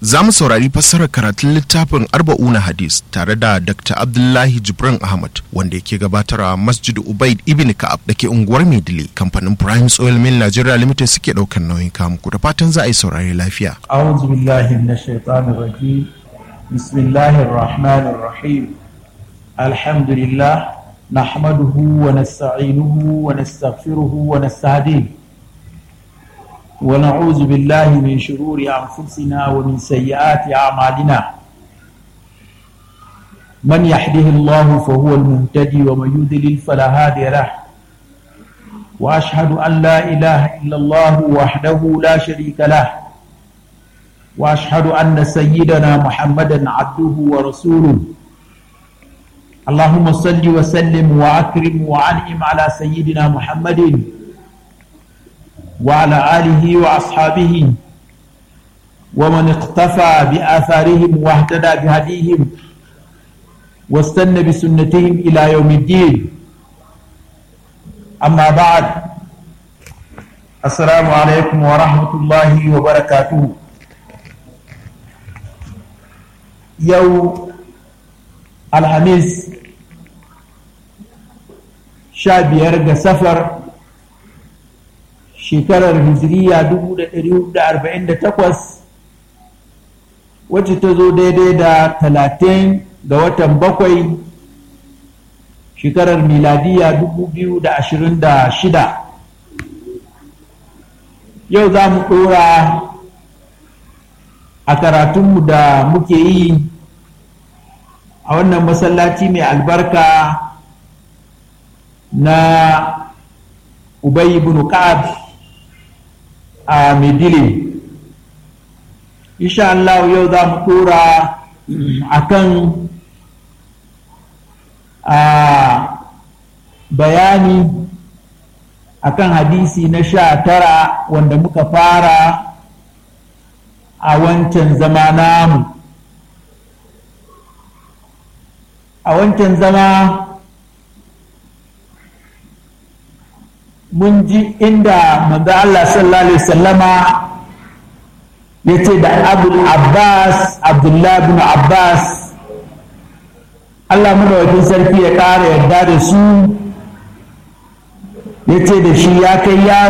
za mu saurari fassarar karatun littafin arba'una hadis tare da dr abdullahi jibrin ahmad wanda yake gabatarwa masjid ubaid ibn ka'ab da ke unguwar maidile kamfanin prime oil mill nigeria limited suke ɗaukar nauyin kamuku da fatan za a yi saurari lafiya أعوذ بالله من الشيطان الرجيم بسم الله الرحمن الرحيم الحمد لله نحمده ونستعينه ونستغفره ونستهديه ونعوذ بالله من شرور أنفسنا ومن سيئات أعمالنا من يحده الله فهو المهتدي ومن يضلل فلا هادي له وأشهد أن لا إله إلا الله وحده لا شريك له واشهد ان سيدنا محمدا عبده ورسوله اللهم صل وسلم واكرم وانعم على سيدنا محمد وعلى اله واصحابه ومن اقتفى باثارهم واهتدى بهديهم واستنى بسنتهم الى يوم الدين اما بعد السلام عليكم ورحمه الله وبركاته yau alhamis sha biyar ga safar shekarar hijiriya 1448 wacce ta zo daidai da talatin ga watan bakwai shekarar miladiya 2026 yau za mu ɗora a karatunmu da muke yi a wannan masallaci mai albarka na Ubay ibn Ka'ab a Medile insha Allah yau za mu tura akan a bayani akan hadisi na sha tara wanda muka fara a wancan zama namu a wancan zama mun ji inda manzo Allah sallallahu alaihi wasallama ya ce da abul abbas abdullah bin abbas Allah wajen sarki ya ƙara yarda da su ya ce da shi ya kai yaro